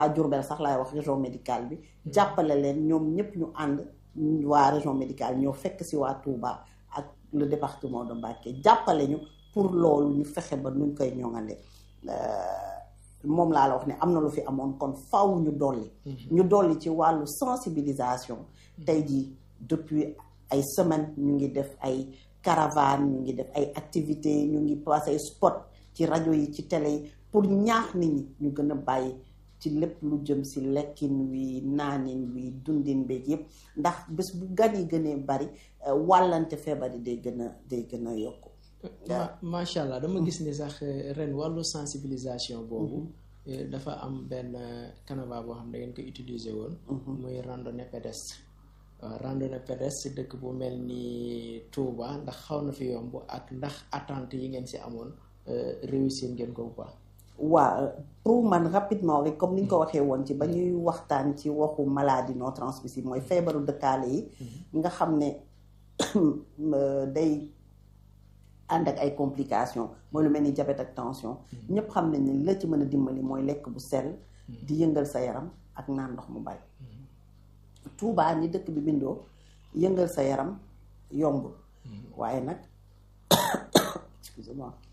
à Diourbel sax laay wax région médicale bi jàppale leen ñoom ñëpp ñu ànd waa région médicale ñoo fekk si waa Touba ak le département de Mbacké jàppale ñu pour loolu ñu fexe ba nuñ koy ñoŋale moom laa la wax ne am na lu fi amoon kon faw ñu dolli ñu dolli ci wàllu sensibilisation tey jii depuis ay semaines ñu ngi def ay caravane ñu ngi def ay activités ñu ngi passé spot ci rajo yi ci télé yi pour ñaax nit ñi ñu gën a bàyyi ci lépp lu jëm si lekkin wi naanin wi dundin beeg yëpp ndax bés bu gan yi gënee bari wàllante feebar yi day gën a day gën a yokku macha allah dama gis ni sax ren wàllu sensibilisation boobu dafa am benn canevas boo xam ne da ngeen ko utiliser woon muy randonnée pédestre waaw randonnée pédestre si dëkk bu mel ni Touba ndax xaw na fi yomb ak ndax attente yi ngeen si amoon réussir ngeen ko bu baax waaw pour man rapidement rek comme ni ñu ko waxee woon ci ba ñuy waxtaan ci waxu maladie non transmissible mooy feebaru dëkkaale yi nga xam ne day ànd ak ay complications mooy lu mel ni diabète ak tension ñëpp xam nañ ne la ci mën a dimbali mooy lekk bu sell di yëngal sa yaram ak naan ndox mu bari Touba ni dëkk bi bindoo yëngal sa yaram yombul waaye nag excusez-moi